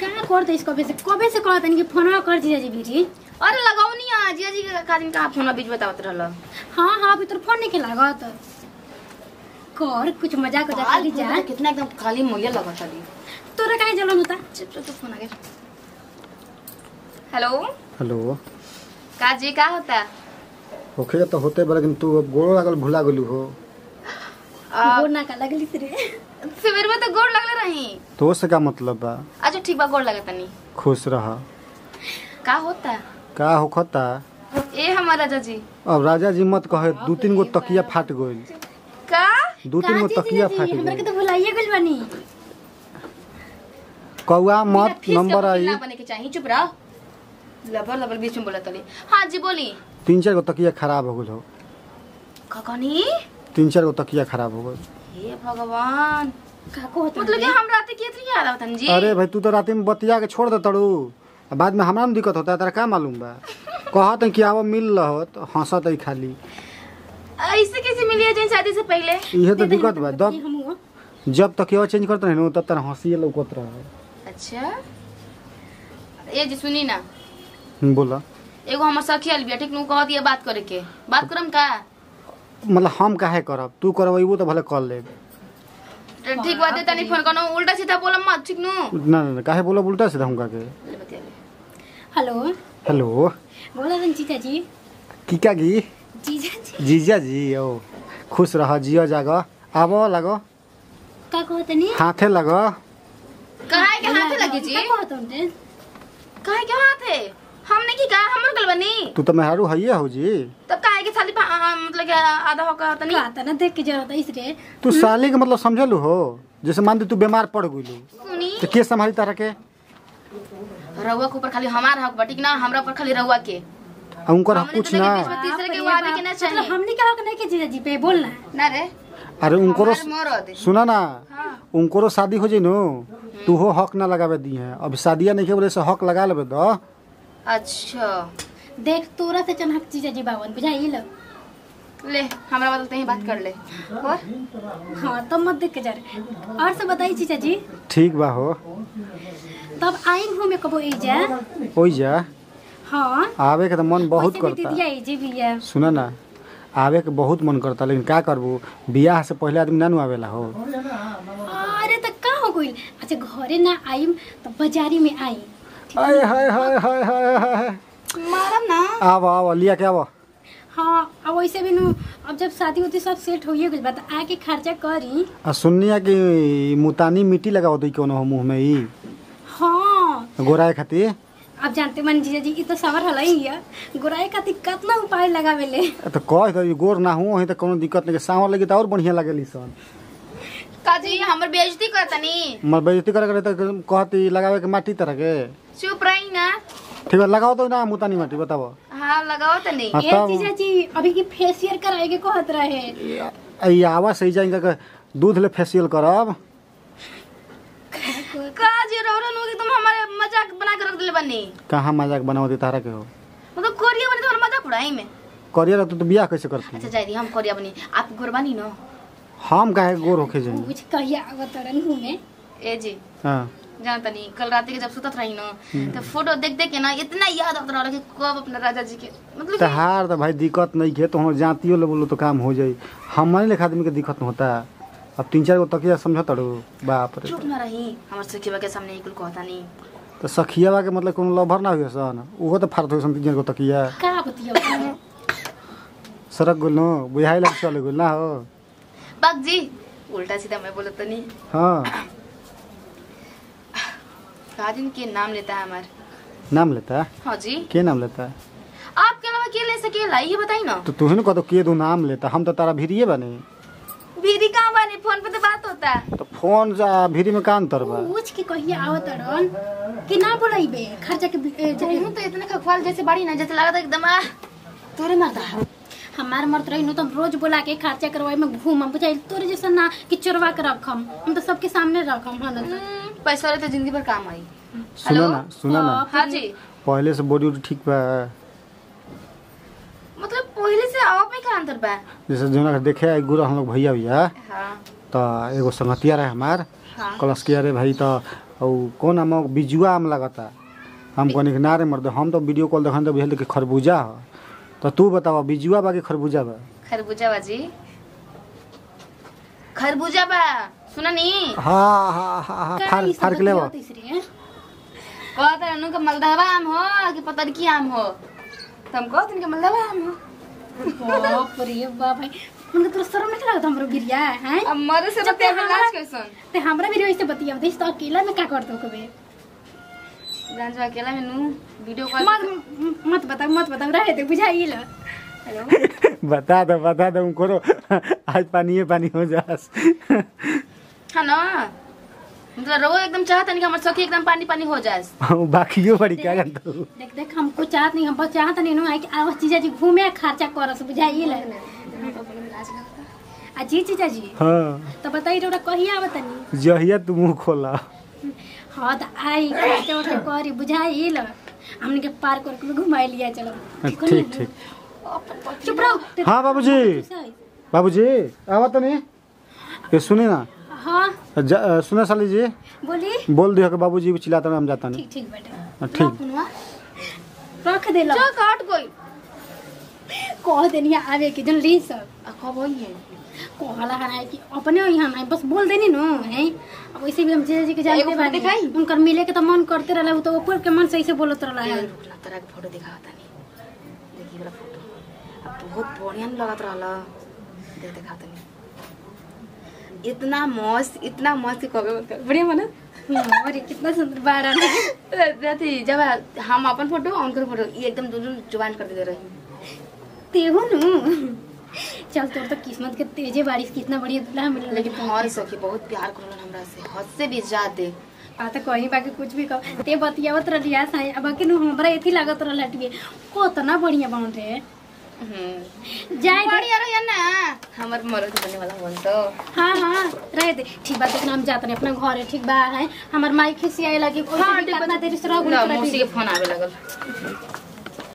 का कर दे कबे से कबे से कहत नहीं कि फोनवा कर जीजा जी बीजी अरे लगावनी आ जिया जी के काजिन का फोन बीच बतावत रहल हाँ हाँ अभी तोर फोन नहीं के लागत कर कुछ मजाक वजाक करी जा कितना एकदम खाली मोया लगत अभी तोरा काहे जलन होता चुप चुप चुप फोन आ गया हेलो हेलो का जी का होता होखे तो होते बा लेकिन तू अब गोड़ो लागल भुला गेलू हो आ, गोर ना का लगली रे सवेर में तो गोड़ लगले रही तो से का मतलब बा अच्छा ठीक बा गोड़ लगे तनी खुश रह का होता का होखता ए हमारा राजा जी अब राजा जी मत कहे दू तीन गो तकिया फाट गइल का दू तीन गो का तकिया जीजा फाट जी हमरा के गइल तो भुलाइए गेल बानी कौआ बिना मत फीस नंबर का आई ना बने के चाहिए चुप रहो लबर लबर बीच में बोला तली हाँ जी बोली तीन चार गो तकिया खराब हो गइल हो ककनी तीन चार गो तकिया खराब हो गइल हे भगवान का को होता मतलब कि हम रात के इतनी याद आवतन जी अरे भाई तू तो रात में बतिया के छोड़ दे तड़ू आ बाद में हमरा में दिक्कत होता है तेरा का मालूम बा कहत है कि आवो मिल रहो तो हंसत है खाली ऐसे कैसे मिली है जिन शादी से पहले इहे तो दिक्कत बा जब हम जब तकिया चेंज करते रहे तब तरह हंसी लौकत रहे अच्छा ये जी सुनी ना बोला एगो हमर सखी आइल बिया ठीक नु कह दिया बात करे के बात करम का मतलब हम काहे करब तू करबो तो भले कर लेब तो ठीक बात है तनी फोन करनो उल्टा सीधा बोलम मत ठीक नु ना ना ना, काहे बोला उल्टा सीधा हम के ले बतिया ले। हेलो हेलो बोला रन जीजा जी किका गी जीजा जी जीजा जी ओ खुश रह जियो जाग आबो लगो का कहत नहीं हाथे लगो काहे के हाथे लगे जी का कहत हूं काहे के हाथे हमने की कहा हमर गल बनी तू तो मेहरू हइये हो जी तब काहे के साली पा- आ, मतलब कि आधा हो का तनी का तना देख के जरूरत है इसरे तू साली के मतलब समझलू हो जैसे मान दे तू बीमार पड़ गइलू सुनी तो के संभाली तारा के रउआ के ऊपर खाली हमार हक बा ठीक ना हमरा ऊपर खाली रउआ के आ उनकर हमने कुछ तो ना बीच में तीसरे के वो आवे के ना मतलब चाहिए हमने क्या हक नहीं के जीजा जी पे बोलना ना रे अरे उनकरो हमार मरद सुना ना हाँ उनकरो शादी हो जाई नो तू हो हक ना लगावे दी है अब शादिया नहीं के बोले से हक लगा लेबे दो अच्छा देख तोरा से चनहक जीजा जी बावन बुझाई लो ले हमरा बदलते ही बात कर ले और हाँ तब मत देख के जा और सब बताई जीजा जी ठीक बा हो तब आई घूमे कबो ई जा ओइ जा हाँ आवे के तो मन बहुत वैसे भी करता दीदिया ई जी भी है सुना ना आवे के बहुत मन करता लेकिन का करबू बियाह से पहले आदमी ना नु आवेला हो अरे तो का हो गइल अच्छा घरे ना आईम तो बाजारी में आई आय हाय हाय हाय हाय हाय मारम ना आव आव लिया के आव हाँ अब वैसे भी नु अब जब शादी होती सब सेट होइए गइल बा तो आके खर्चा करी आ सुननिया कि मुतानी मिट्टी लगाओ दी कोनो मुंह में ई हाँ गोराए खातिर अब जानते मन जीजा जी ई तो सवर हला ही है गोराई खातिर कितना उपाय लगावेले तो कह तो गोर ना हो तो कोनो दिक्कत नहीं सांवर लगी तो और बढ़िया लगेली सन काजी हमर बेइज्जती करतनी मर बेइज्जती करे करे तो कहती लगावे के माटी तरह के चुप रही ना ठीक है लगाओ तो ना मुतानी माटी बताओ हाँ लगाओ तनी हाँ, ए तब- जीजा जी अभी की फेशियल कराए के कहत रहे ई आवा सही जाएंगे कि दूध ले फेशियल करब काजी रोरन होगी तुम हमारे मजाक बना कर रख दिले बनी कहाँ मजाक बनाओ तारा के हो मतलब कोरिया बनी तुम्हारा मजाक उड़ाई में करियर रहते तो बियाह कैसे करती अच्छा जाई दी हम कोरिया बनी आप गोर बनी ना हम काहे गोर होके जाएंगे कुछ कहिया अवतरण घूमे ए जी हाँ जान तनी कल रात के जब सुतत रही ना तो फोटो देख देख के ना इतना याद आता रहा कि कब अपने राजा जी के मतलब कि तहार तो भाई दिक्कत नहीं है तो हम जातियों ले बोलो तो काम हो जाई हमारे लेखा आदमी के दिक्कत न होता अब तीन चार गो तकिया समझ तड़ो बाप रे चुप ना रही हमारे सखीवा के सामने कुल कहता नहीं तो सखियावा के मतलब कोनो लभर ना हुए सन उहो तो फारत हो सन तीन चार गो तकिया का बतिया सड़क गुल नो बुझाई लग चले गुल ना हो बाग जी उल्टा सीधा मैं बोलत तनी हाँ काजिन के नाम लेता है हमार नाम लेता है हाँ जी के नाम लेता है आपके अलावा के ले सकेला ये बताई ना तो तू ही ना कहतो के दो नाम लेता हम तो तारा भिरिए बने भीरी कहाँ बानी फोन पे तो बात होता है तो फोन जा भिरी में का अंतर बा पूछ के कहिया अवतरण कि ना बोलाइबे खर्चा के ए, जे- तुम तो इतने खखवाल जैसे बाड़ी ना जैसे लगा था एकदम आ, तोरे मरदा हमार मर्द रही तो हम रोज बोला के खर्चा करवाए में घूमम बुझाइल तोरे जैसा ना कि चोरवा के रखम हम तो सबके सामने रखम हाँ ना तो। हम्म, पैसा रहे तो जिंदगी भर काम आई सुना हेलो? ना सुना ना हाँ जी पहले से बॉडी उडी ठीक बा मतलब पहले से आप में क्या अंतर बा जैसे जो ना देखे आई गुरु हम लोग भैया भैया हाँ तो एगो संगतिया रहे हमार हाँ कलश के अरे भाई तो और कौन आम बिजुआ आम लगता हम कहनी कि ना रे मर्द हम तो वीडियो कॉल देखन तो बुझल कि खरबूजा ह तो तू बतावा बिजुआ बा कि खरबूजा बा खरबूजा बाजी खरबूजा बा सुना नी हाँ हाँ हाँ हाँ का फार ई सब फार के लेबा बतियावत इसरी, हैं? कहत रहनु कि मलदहवा आम हो कि पतरकी आम हो तो हम कहत कि मलदहवा आम हो बाप रे बाप भाई उनका तोरा शर्म नहीं लगता हमरो गिरिया हैं अब मरे से जब बते हमरा- लाज कैसन ते हमरा भी वैसे बतियावत इस तो अकेला में का करतो कबे ब्रांच अकेला में नु वीडियो कॉल मत मत बताओ मत बताओ रहे दे बुझाइल हेलो बता दो बता दो करो आज पानी पानी हो जास हाँ ना मतलब रो एकदम चाहता नहीं कि हमारे सखी एकदम पानी पानी हो जाए बाकियो बड़ी क्या जानता हूँ देख देख हमको चाहत नहीं हम बस चाहत नहीं नो आई कि आवाज जीजा जी घूमे खर्चा करस बुझाइल आ जी जीजा जी हाँ तो बताई रे कहिया आवतनी जहिया तू मुँह खोला हाँ तो आई खर्चा उठा करी बुझाइल हमने के पार्क वार्क में घुमाई लिया चलो हो ठीक ना? ठीक चुप रहो हाँ बाबूजी बाबूजी आवा तो नहीं ये सुने ना हाँ ज- अ, सुने साली जी बोली बोल दियो कि बाबूजी चिल्लाते रहे हम जाता नहीं ठीक ठीक बेटा हाँ, ठीक सुनवा रख दे लो चल काट कोई कह देनी आवे के जन ली सब आ कब होई है कहला हना कि अपने यहाँ ना बस बोल देनी नो है अब वैसे भी हम जीजा जी के एगो जानते फोटो बानी दिखाई? उनकर मिले के तो मन करते रहला उ तो ऊपर के मन से ऐसे बोलत रहला है रुक ला तोरा के फोटो दिखावा तनी देखी वाला फोटो अब बहुत बढ़िया न लगत रहला देख दिखा तनी इतना मस्त इतना मस्त कि कबे मत कर बढ़िया बना हम्म, अरे कितना सुंदर बाड़ा ना अथी जब हम अपन फोटो और उनकर फोटो ये एकदम दोनों जुबान कर दे रही तेहू नु चल तोर तो किस्मत के तेजे बारिश कितना बढ़िया दूल्हा मिल लेकिन हमारे सखी बहुत प्यार करलन हमरा से हद से भी ज्यादा आ तो कहीं बाकी कुछ भी कह ते बतियावत रहलिया साई अब कि नु हमरा एथी लागत रहला टिए कितना बढ़िया बन रे हम्म जाए दे बढ़िया रहिया ना हमर मरद बने वाला बन तो हाँ हाँ रह दे ठीक बात देखना हम जाते हैं अपना घर है ठीक बा है हमार माई खिसियाए लगी कोई हाँ, भी ठीक बा। कितना देरी से रह ना गुल मौसी के फोन आवे लगल